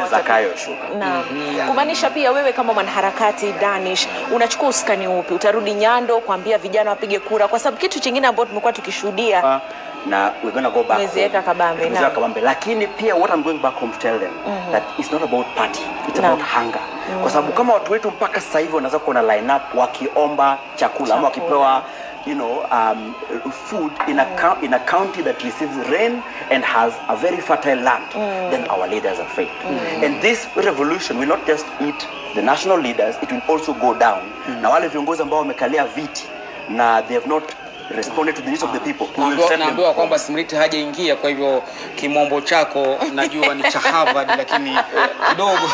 wata- Zakayo Shuka. na kumaanisha pia wewe kama mwanaharakati Danish unachukua usukani upi? Utarudi Nyando kuambia vijana wapige kura, kwa sababu kitu chingine ambacho tumekuwa tukishuhudia Uh, na we're gonna go back Umeziweka home. kabambe, Tumeziweka naam. kabambe lakini pia what I'm going back home to tell them that it's not about party it's Naam. about hunger kwa sababu kama watu wetu mpaka sasa hivi wanaweza kuona line up wakiomba chakula ama wakipewa you know um, food in a, cou- in a county that receives rain and has a very fertile land then our leaders are failed and this revolution will not just eat the national leaders it will also go down na wale viongozi ambao wamekalia viti na they have not responded to the needs of the people we will Naambiwa- set them naambiwa kwamba Smriti hajaingia, kwa hivyo kimombo chako najua ni cha Harvard, lakini kidogo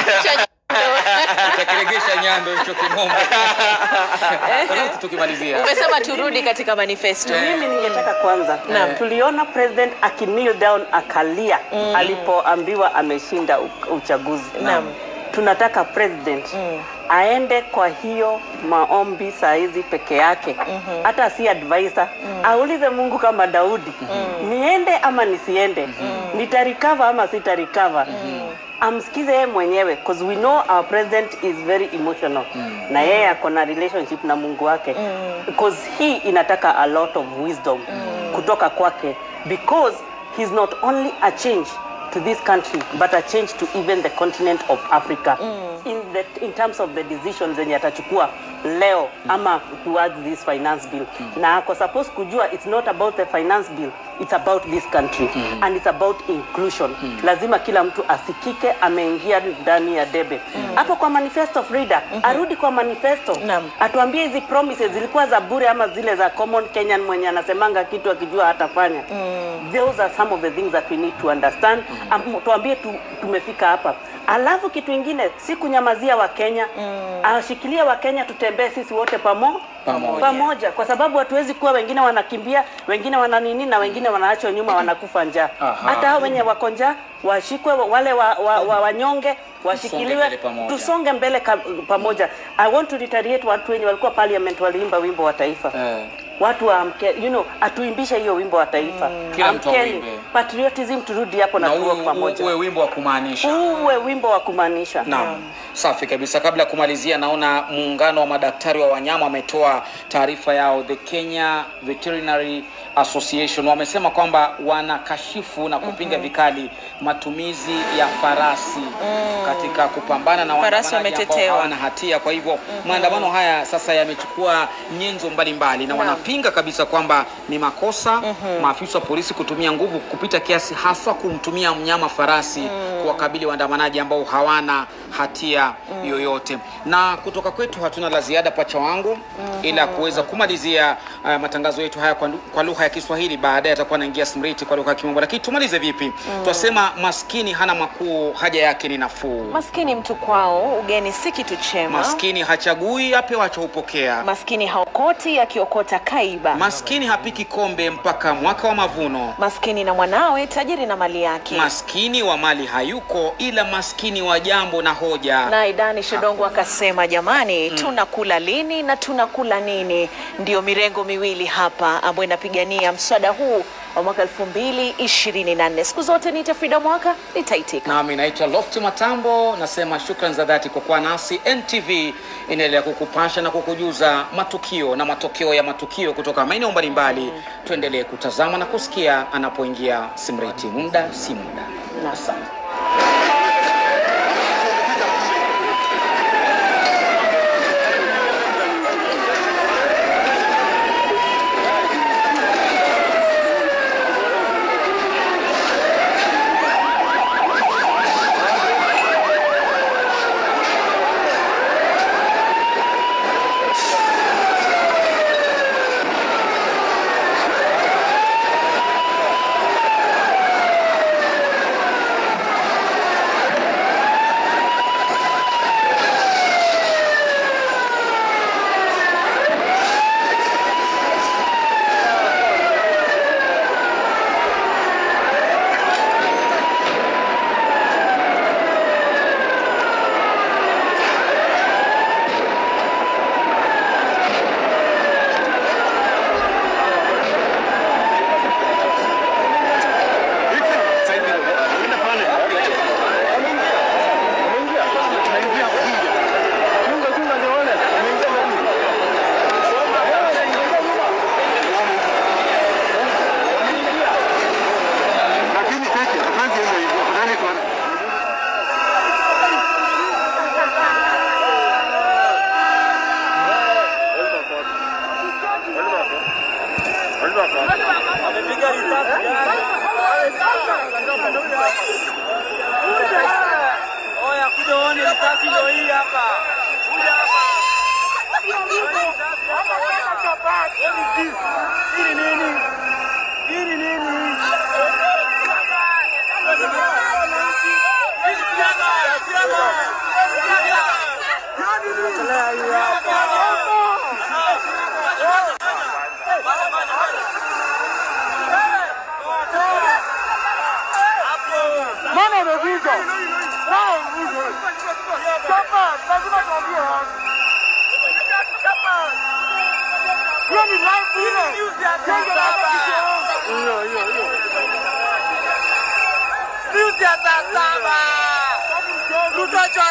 utakiregesha nyando hicho kimombo. Karibu tukimalizia. umesema turudi katika manifesto. mimi ningetaka kwanza Naam. tuliona president akikneel down akalia alipoambiwa ameshinda u- uchaguzi Naam. tunataka president aende kwa hiyo maombi saa hizi peke yake hata si advisor aulize mungu kama daudi niende ama nisiende nitarikava ama sitarikava amsikize yeye mwenyewe cause we know our president is very emotional na yeye ako na relationship na mungu wake because hii inataka a lot of wisdom kutoka kwake because he's not only a change to this country but a change to even the continent of Africa in the in terms of the decisions zenye atachukua leo ama towards this finance bill na ako supposed kujua it's not about the finance bill it's about this country and it's about inclusion lazima kila mtu asikike ameingia ndani ya debe hapo kwa manifesto Frida arudi kwa manifesto Naam. atuambie hizi promises zilikuwa za bure ama zile za common Kenyan mwenye anasemanga kitu akijua hatafanya those are some of the things that we need to understand Am- tuambie tu, tumefika hapa alafu kitu ingine si kunyamazia wakenya ashikilia wakenya tutembee sisi wote pamo Pamoja. pamoja kwa sababu hatuwezi kuwa wengine wanakimbia wengine wana nini na wengine wanaachwa nyuma wanakufa njaa Aha. hata hao wenye wako njaa washikwe wale wa, wa, wa, wanyonge washikiliwe mbele pamoja. tusonge mbele ka, pamoja i want to reiterate watu wenye walikuwa parliament waliimba wimbo wa taifa Eh. watu waamke you know atuimbishe hiyo wimbo wa taifa Kila mtu Amkeni. auimbe. patriotism turudi hapo na na tuwe huu pamoja uwe wimbo wa kumaanisha. uwe wimbo wa kumaanisha Naam, safi kabisa. Kabla ya kumalizia, naona muungano wa madaktari wa wanyama wametoa taarifa yao, the Kenya Veterinary Association wamesema kwamba wanakashifu na kupinga vikali matumizi ya farasi katika kupambana na Farasi waandamanaji ambao wametetewa. hawana hatia. Kwa hivyo maandamano haya sasa yamechukua nyenzo mbalimbali na wanapinga kabisa kwamba ni makosa maafisa wa polisi kutumia nguvu kupita kiasi, haswa kumtumia mnyama farasi kuwakabili waandamanaji ambao hawana hatia yoyote. Na kutoka kwetu hatuna la ziada, pacha wangu, ila kuweza kumalizia uh, matangazo yetu haya kwa, lu- kwa lugha ya Kiswahili. Baadaye atakuwa anaingia Smriti kwa lugha ya Kimombo, lakini tumalize vipi? Twasema maskini hana makuu, haja yake ni nafuu. Maskini mtu kwao, ugeni si kitu chema. Maskini hachagui apewacho hupokea. Maskini haokoti, akiokota kaiba. Maskini hapiki kombe mpaka mwaka wa mavuno. Maskini na mwanawe, tajiri na mali yake. Maskini wa mali hayuko, ila maskini wa jambo na hoja. Naye Dani Shidongo akasema jamani, tunakula lini na tunakula nini? Ndiyo mirengo miwili hapa ambayo inapigania mswada huu wa mwaka elfu mbili ishirini na nne. Siku zote niite Frida Mwaka, nitaitika. Nami naitwa Lofti Matambo, nasema shukran za dhati kwa kuwa nasi. NTV inaendelea kukupasha na kukujuza matukio na matokeo ya matukio kutoka maeneo mbalimbali. Tuendelee kutazama na kusikia anapoingia Simriti, muda si muda. Asante. Risasi ndio hii hapa. Kuja hapa. What is this? Hii ni nini? Hii ni nini? Tunatolea hii Mama amevunja. Mama amevunja. Chapa, lazima tuambie watu. Hiyo ni live ile. Jengo la Hiyo hiyo hiyo. News ya saa saba. Ruto